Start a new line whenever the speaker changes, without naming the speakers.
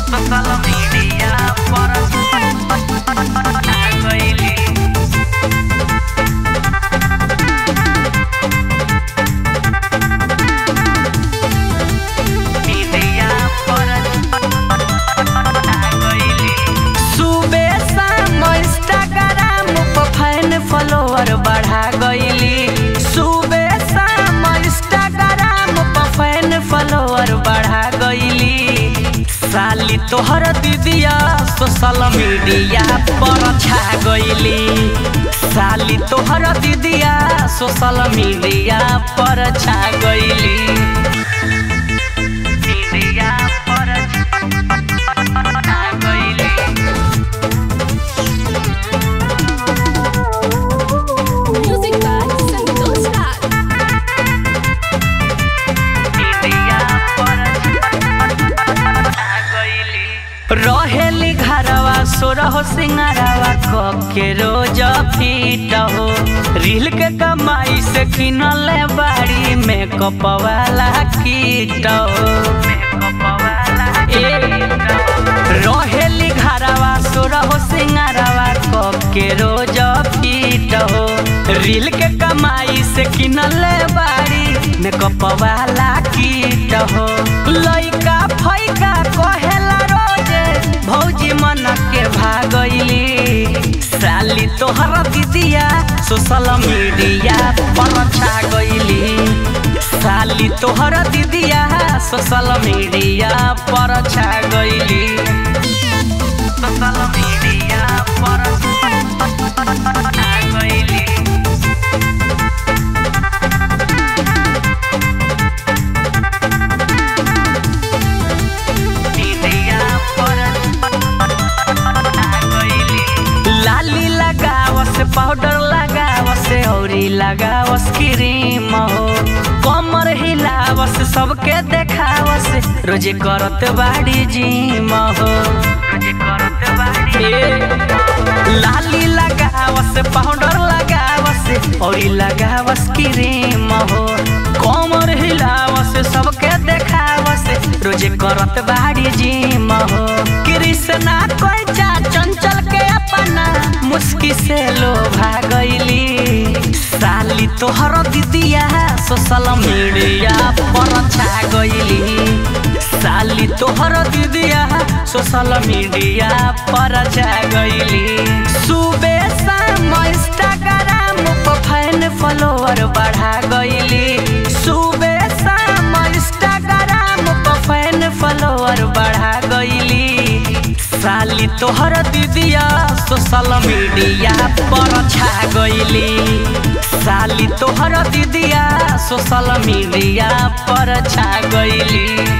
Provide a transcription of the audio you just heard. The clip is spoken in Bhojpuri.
सोशल मीडिया पर आ गइली मीडिया पर आ गइली सुबह शाम इंस्टाग्राम पर फैन फॉलोअर बढ़ा गइली सुबह शाम इंस्टाग्राम पर फैन फॉलोअर बढ़ा गइली साली तोहर दीदिया सोशल मीडिया पर छा गइली साली तोहर दीदिया सोशल मीडिया पर छा गइली मीडिया पर छा गइली
Music by Santosh Raj.
रहेली घरवा सोरह सिंगारवा के रोज फीट हो रील के कमाई से किनल बाड़ी मेकअप वाला कीट हो ए, रहेली घरवा सोरह सिंगारवा के रोज फीट हो रील के कमाई से किनल बाड़ी मेकअप वाला कीट हो लइका फैका कहेला रोजे भौजी मन के भागइली साली तोहर दीदिया सोशल मीडिया पर छा गइली साली तोहर दीदिया सोशल मीडिया पर छा गइली सोशल मीडिया पर छा गइली मीडिया पर आ गइली लाली लगावस पाउडर लगावस औरी लगावस क्रीम हो कमर हिलावस सबके देखावस रोजे करत बाड़ी जिम हो रोजे करत बाड़ी लाली लगावस पाउडर लगावस औरी लगावस क्रीम हो कमर हिलावस सबके देखावस रोजे करत बाड़ी जिम हो कृष्णा कोइचा चंचल के अपना मुस्की से लोभा गइली साली तोहर दीदिया सोशल मीडिया पर छा गइली साली तोहर दीदिया सोशल मीडिया पर छा गइली सुबह शाम इंस्टाग्राम पर फैन फॉलोअर बढ़ा गइली सुबह शाम इंस्टाग्राम पर फैन फॉलोअर बढ़ा गइली साली तोहर दीदिया सोशल मीडिया पर छा गइली साली तोहर दीदिया सोशल मीडिया पर छा गइली